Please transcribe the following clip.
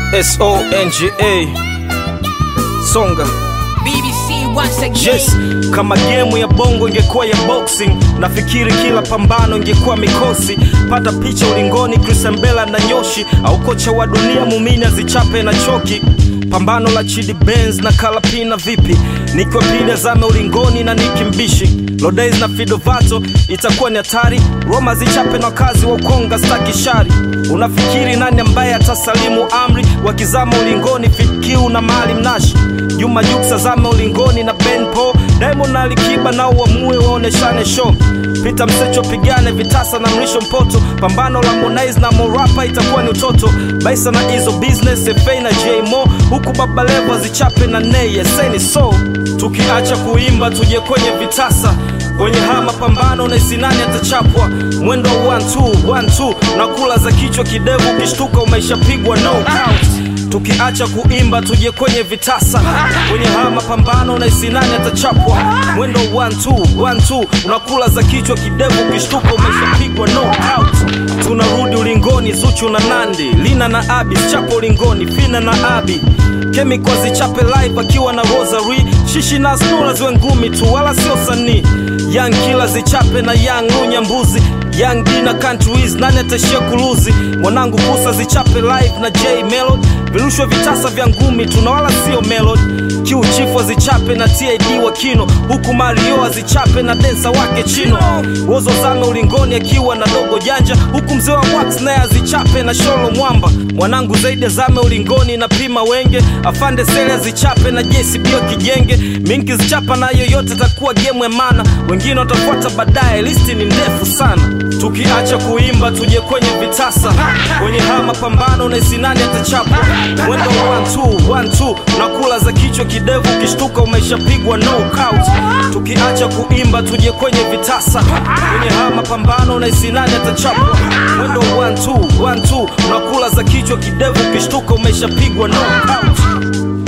songa songa BBC once again. yes kama gemu ya bongo ingekuwa ya boxing nafikiri kila pambano ingekuwa mikosi pata picha ulingoni krisembela na nyoshi au kocha wa dunia mumini azichape na choki pambano la chidi benz na kalapina vipi nikiwa pili azame ulingoni na nikimbishi lodays na fidovato itakuwa ni hatari roma zichape na wakazi wa ukonga staki shari unafikiri nani ambaye atasalimu amri wakizama ulingoni fikiu na mali mnashi juma juksa zame ulingoni na benpo diamond na alikiba nao uamue waoneshane show pita msecho pigane vitasa na mrisho mpoto pambano la monais na morapa itakuwa ni utoto baisa na hizo business fa na jmo huku baba levo zichape na nei eseni so tukiacha kuimba tuje kwenye vitasa kwenye haya mapambano na isinani atachapwa mwendo wa 1 na kula za kichwa kidevu ukishtuka umeishapigwa no count tukiacha kuimba tuje kwenye vitasa kwenye haya mapambano na isinani atachapwa mwendo 1 unakula za kichwa kidevu ukishtuka umeshapigwa no out tunarudi ulingoni zuchu na nandi lina na abi chapo ulingoni fina na abi kemiko zichape live akiwa na rosary shishi na snula ziwe ngumi tu wala sio sanii young kila zichape na young unyambuzi young D na countries nani atashia kuluzi mwanangu kusa zichape live na j melod virushwe vitasa vya ngumi tuna wala sio melod kiu chifu azichape na tid wa kino huku mario azichape na densa wake chino wozo zame ulingoni akiwa na dogo janja huku mzee wa wax naye azichape na sholo mwamba mwanangu zaidi azame ulingoni na pima wenge afande sele azichape na jcb wa kijenge minki zichapa na yoyote takuwa gemu ya mana wengine watafuata baadaye listi ni ndefu sana tukiacha kuimba tuje kwenye vitasa kwenye haya mapambano na isinani atachapwa mwendo 1 nakula za kichwa kidevu ukishtuka umeshapigwa no count tukiacha kuimba tuje kwenye vitasa kwenye haya mapambano na isinani atachapwa mwendo 1 nakula za kichwa kidevu ukishtuka umeshapigwa no count